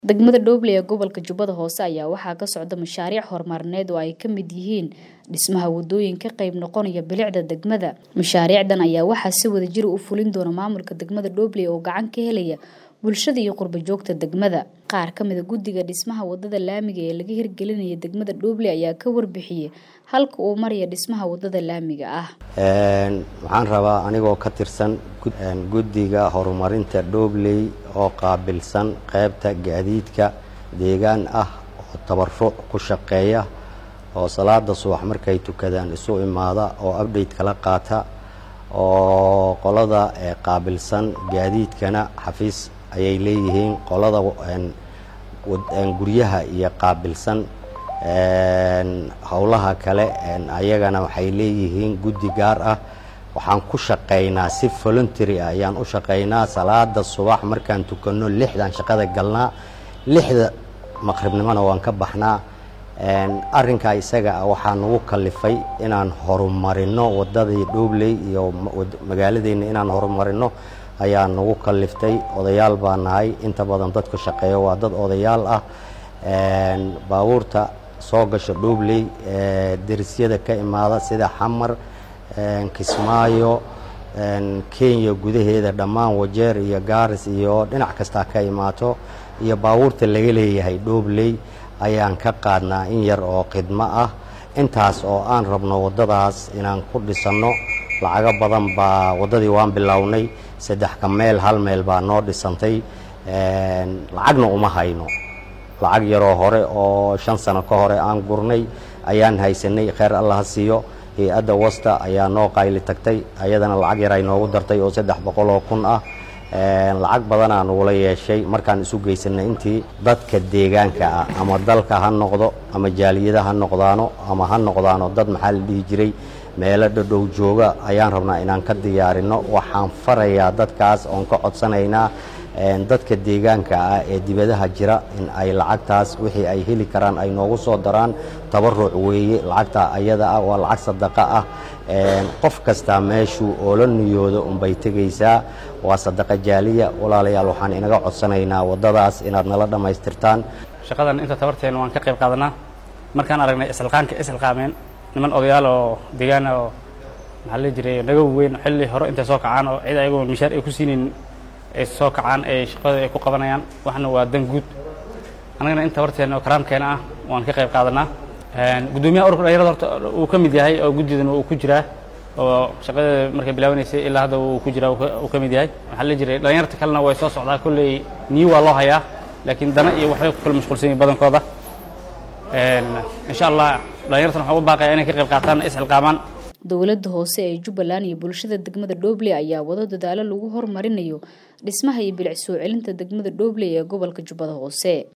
Degmada Dhoble ee gobolka Jubbada Hoose ayaa waxaa ka socda mashaariic horumarineed oo ay ka mid yihiin dhismaha wadooyin ka qayb noqonaya bilicda degmada. Mashaariicdan ayaa waxaa si wadajir ah u fulin doona maamulka degmada Dhoble oo gacan ka helaya bulshada iyo qurba joogta degmada. Qaar ka mid ah guddiga dhismaha wadada laamiga ee laga hirgelinayo degmada Dhoble ayaa ka warbixiyay halka uu maraya dhismaha wadada laamiga ah. waxaan rabaa anigoo ka tirsan guddiga horumarinta Dhobley oo qaabilsan qaybta gaadiidka deegaan ah oo tabaruc ku shaqeeya oo salaada subax markay tukadaan isu imaada oo update kala qaata oo qolada qaabilsan gaadiidkana xafiis ayay leeyihiin qolada guryaha iyo qaabilsan howlaha kale ayagana waxay leeyihiin guddi gaar ah waxaan ku shaqaynaa si voluntary ah ayaan u shaqaynaa salaada subax markaan tukanno lixdan shaqada galnaa lixda maqribnimona waan ka baxnaa arrinkaa isaga ah waxaa nagu kalifay inaan horumarino wadadii Dhobley iyo magaaladeenna inaan horumarino ayaa nagu kaliftay odayaal baa nahay inta badan dadka shaqeeya waa dad odayaal ah baabuurta soo gasha Dhobley derisyada ka imaada sida xamar kismaayo kenya gudaheeda dhammaan wajeer iyo gaaris iyo dhinac kastaa ka imaato iyo baabuurta laga leeyahay Dhobley ayaan ka qaadnaa in yar oo khidmo ah intaas oo aan rabno waddadaas inaan ku dhisanno lacago badan baa waddadii waan bilownay saddex ka meel hal meel baa noo dhisantay lacagna uma hayno lacag yaroo hore oo shan sano ka hore aan gurnay ayaan haysanay kheyr allah ha siiyo hay-adda wasta ayaa noo qayli tagtay ayadana lacag yar ay noogu dartay oo saddex boqol oo kun ah lacag badanaa nagula yeeshay markaan isu geysanay intii dadka deegaanka ah ama dalka ha noqdo ama jaaliyada ha noqdaano ama ha noqdaano dad maxaa la dhihi jiray meelo dhadhow jooga ayaan rabnaa inaan ka diyaarino waxaan farayaa dadkaas oon ka codsanaynaa dadka deegaanka ah ee dibadaha jira in ay lacagtaas wixii ay heli karaan ay noogu soo daraan tabaruc weeye lacagta ayada ah waa lacag sadaqa ah qof kastaa meeshuu oola niyoodo unbay tegaysaa waa sadaqa jaaliya walaalayaal waxaan inaga codsanaynaa waddadaas inaad nala dhammaystirtaan shaqadan inta tabarteena waan ka qayb qaadanaa markaan aragnay isilqaanka isilqaameen niman odayaal oo deegaana oo maxaa la jiray naga weyn xilli hore intay soo kacaan oo cid ayagoo mishaar ay ku siinayn ay soo kacaan ay shaqada ay ku qabanayaan waxna waa dan guud annagana inta tabarteena oo karaamkeena ah waan ka qayb qaadanaa guddoomiyaha ururka dhalinyarada horta uu ka mid yahay oo guddidana uu ku jiraa oo shaqadeeda markay bilaabanaysay ilaa hadda uu ku jiraa uu ka mid yahay waxaa la jiray dhalinyarta kalena way soo socdaa kolley niyi waa loo hayaa laakiin dana iyo waxbay ku kala mashquulsan yihin badankooda insha allah dhalinyartan waxaan u baaqaya inay ka qayb qaataan isxilqaamaan dowladda hoose ee jubbaland iyo bulshada degmada Dhoble ayaa wado dadaalo lagu horumarinayo dhismaha iyo bilic soo celinta degmada Dhoble ee gobolka Jubbada Hoose